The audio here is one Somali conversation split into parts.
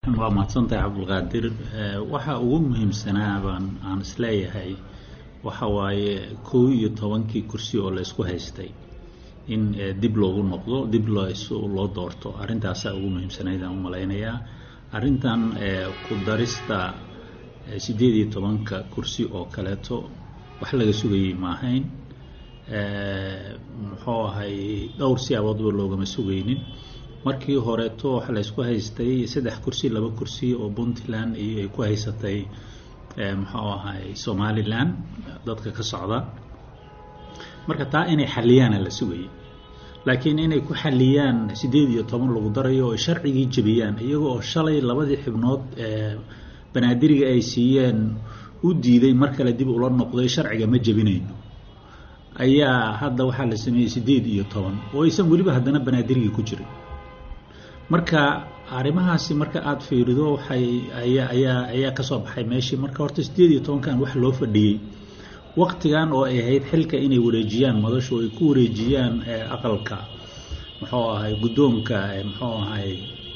waa mahadsantahay cabdulqaadir waxa ugu muhiimsanaa baan aan isleeyahay waxa waaye kow iyo tobankii kursi oo laysku haystay in dib loogu noqdo dib loo doorto arrintaasaa ugu muhiimsanaydaan u malaynayaa arrintan ku darista siddeed iyo tobanka kursi oo kaleeto wax laga sugayey maahayn muxuu ahay dhowr siyaaboodba loogama sugaynin markii horeeto waxa laysku haystay saddex kursi laba kursi oo puntland iyo ay ku haysatay muxuu ahay somalilan dadka ka socda marka taa inay xaliyaana la sugayay laakiin inay ku xaliyaan siddeed iyo toban lagu darayo oo sharcigii jebiyaan iyaga oo shalay labadii xibnood ee banaadiriga ay siiyeen u diiday mar kale dib ula noqday sharciga ma jebinayno ayaa hadda waxaa la sameeyey siddeed iyo toban oo aysan weliba haddana banaadirigii ku jirin marka arrimahaasi marka aada fiirido waxay ayaa ayaa ayaa kasoo baxay meeshii marka horta siddeed iyo tobankan wax loo fadhiyey waktigan oo ay ahayd xilka inay wareejiyaan madashu ay ku wareejiyaan aqalka muxuu ahay guddoonka muxuu ahay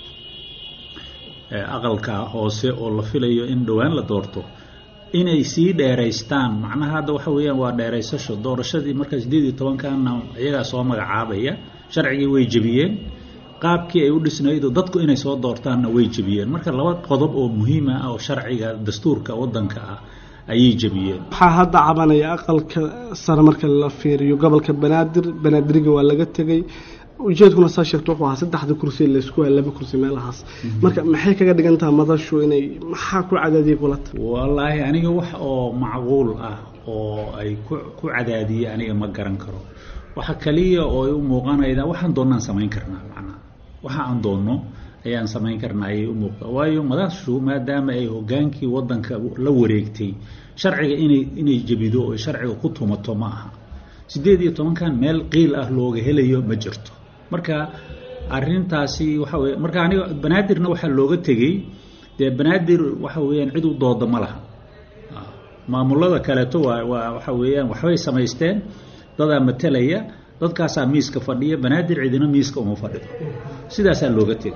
aqalka hoose oo la filayo in dhowaan la doorto inay sii dheeraystaan macnaha hadda waxa weeyaan waa dheeraysasho doorashadii marka siddeed iyo tobankanna iyagaa soo magacaabaya sharcigii way jebiyeen qaabkii ay u dhisnaydo dadku inay soo doortaanna way jebiyeen marka laba qodob oo muhiima ah oo sharciga dastuurka waddanka ah ayay jebiyeen waxaa hadda cabanaya aqalka sare marka la fiiriyo gobolka banaadir banaadiriga waa laga tegay ujeedkuna saa sheegto wuxuu ahaa saddexda kursi laysku hay laba kursi meelahaas marka maxay kaga dhigan taha madashu inay maxaa ku cadaadiyay kulata wallaahi aniga wax oo macquul ah oo ay ku ku cadaadiyey aniga ma garan karo waxa kaliya oo ay u muuqanaydaa waxaan doonnaan samayn karnaa macnaha waxa aan doonno ayaan samayn karnaa ayay u muuqda waayo madashu maadaama ay hogaankii waddanka la wareegtay sharciga inay inay jebido oo sharciga ku tumato ma aha siddeed iyo tobankan meel qiil ah looga helayo ma jirto marka arintaasi waxa weye marka aniga banaadirna waxaa looga tegey dee banaadir waxa weeyaan cid u dooda ma laha maamulada kaleeto waa waa waxa weeyaan waxbay samaysteen dadaa matelaya dadkaasaa miiska fadhiya banaadir cidina miiska uma fadhido sidaasaa looga tegay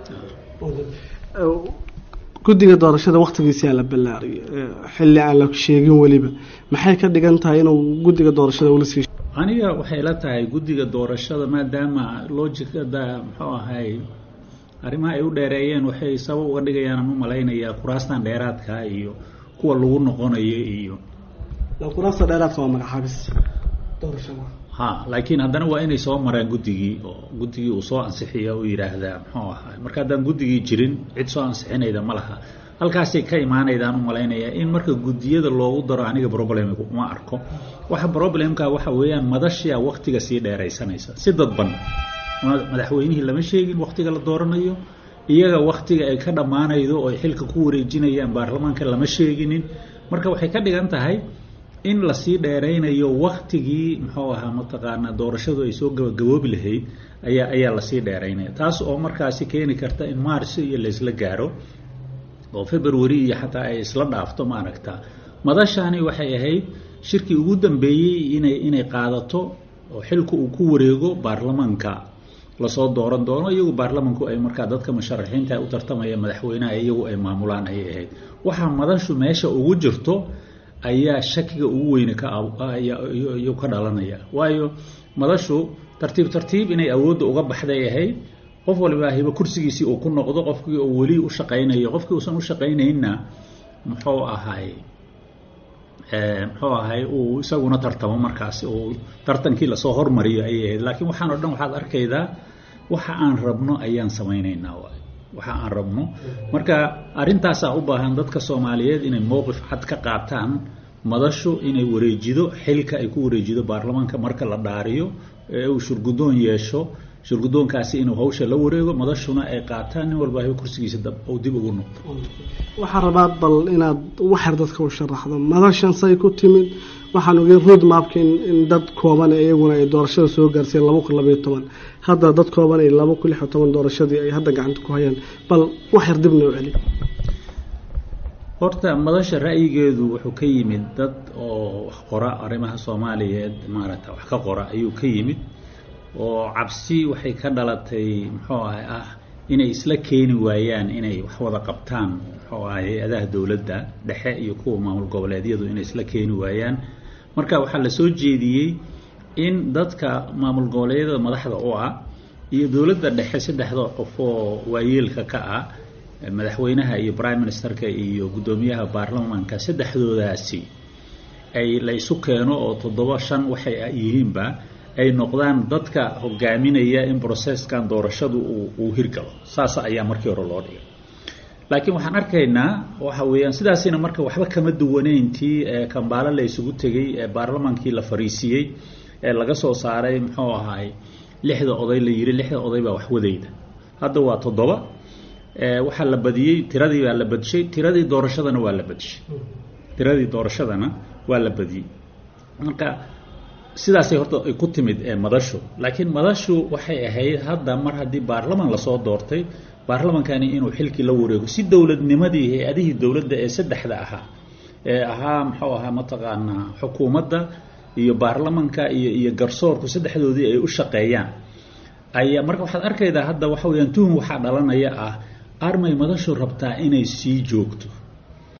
guddiga doorashada waktigiisaa la ballaariyay xilli aan la sheegin weliba maxay ka dhigan tahay inuu guddiga doorashada ula sii aniga waxay la tahay guddiga doorashada maadaama logicada muxuu ahay arrimaha ay u dheereeyeen waxay sabab uga dhigayaan aan u malaynayaa kuraastan dheeraadka iyo kuwa lagu noqonayo iyo kuraasta dheeraadka waa magacaabis doorashada ha laakiin haddana waa inay soo maraan guddigii oo guddigii uu soo ansixiya u yidhaahdaa muxuu ahay marka haddaan guddigii jirin cid soo ansixinayda ma laha halkaasay ka imaanaydaan u malaynayaa in marka guddiyada loogu daro aniga problem uma arko waxa problemka waxa weeyaan madashia waktiga sii dheeraysanaysa si dadban madaxweynihii lama sheegin waktiga la dooranayo iyaga waktiga ay ka dhammaanaydo oo ay xilka ku wareejinayaan baarlamaanka lama sheeginin marka waxay ka dhigan tahay in lasii dheeraynayo waktigii muxuu ahaa mataqaanaa doorashadu ay soo gabagaboobi lahayd ayaa ayaa lasii dheeraynaya taas oo markaasi keeni karta in mars iyo laysla gaaro oo february iyo xataa ay isla dhaafto maaragta madashani waxay ahayd shirkii ugu dambeeyey inay inay qaadato oo xilku uu ku wareego baarlamaanka lasoo dooran doono iyagu baarlamanku ay markaa dadka musharaxiinta u tartamaya madaxweynaha iyagu ay maamulaan ayay ahayd waxaa madashu meesha ugu jirto ayaa shakiga ugu weyne kayu ka dhalanaya waayo madashu tartiib tartiib inay awoodda uga baxday ahayd qof waliba hiba kursigiisii uu ku noqdo qofkii oo weli u shaqaynayo qofkii uusan u shaqaynaynna muxuu ahay muxuu ahay uu isaguna tartamo markaasi uu tartankii lasoo hormariyo ayay ahayd laakiin waxaan o dhan waxaad arkaydaa waxa aan rabno ayaan samaynaynaa waay waxa aan rabno marka arrintaasaa u baahan dadka soomaaliyeed inay mowqif cad ka qaataan madashu inay wareejido xilka ay ku wareejido baarlamaanka marka la dhaariyo ee uu shurguddoon yeesho shurguddoonkaasi inuu hawsha la wareego madashuna ay qaataan nin walba hay kursigiisa uu dib ugu noqdo waxaa rabaa bal inaad waxyar dadka u sharaxdo madashan say ku timid waxaan ogey road mapka in dad kooban iyaguna ay doorashada soo gaarsiiyeen laba kun labaiyo toban hadda dad kooban ay laba kun lix iyo toban doorashadii ay hadda gacanta ku hayaan bal waxyar dib noo celi horta madasha ra'yigeedu wuxuu ka yimid dad oo wax qora arrimaha soomaaliyeed maaragta wax ka qora ayuu ka yimid oo cabsi waxay ka dhalatay muxuu ahay ah inay isla keeni waayaan inay wax wada qabtaan muxuu aha hay-adaha dowladda dhexe iyo kuwa maamul goboleedyadu inay isla keeni waayaan marka waxaa la soo jeediyey in dadka maamul goboleedyada madaxda u ah iyo dowladda dhexe saddexda qof oo waayeelka ka ah madaxweynaha iyo prime ministerka iyo guddoomiyaha baarlamaanka saddexdoodaasi ay la isu keeno oo toddoba shan waxay yihiinba ay noqdaan dadka hogaaminaya in processkan doorashadu uu hirgalo saas ayaa markii hore loo dhigay laakiin waxaan arkaynaa waxa weeyaan sidaasina marka waxba kama duwaneyntii kambaalo la isugu tegey ee baarlamaankii la fariisiiyey ee laga soo saaray muxuu ahaay lixda oday la yiri lixda oday baa waxwadayda hadda waa toddoba waxaa la badiyey tiradii baa la badishay tiradii doorashadana waa la badishay tiradii doorashadana waa la badiyey marka sidaasay horta ay ku timid madashu laakiin madashu waxay ahayd hadda mar haddii baarlaman lasoo doortay baarlamankani inuu xilkii la wareego si dowladnimadii hay-adihii dowladda ee saddexda ahaa ee ahaa muxuu ahaa mataqaanaa xukuumadda iyo baarlamanka iyo iyo garsoorku saddexdoodii ay u shaqeeyaan ayaa marka waxaad arkaydaa hadda waxa weyaan tuhum waxaa dhalanaya ah armay madashu rabtaa inay sii joogto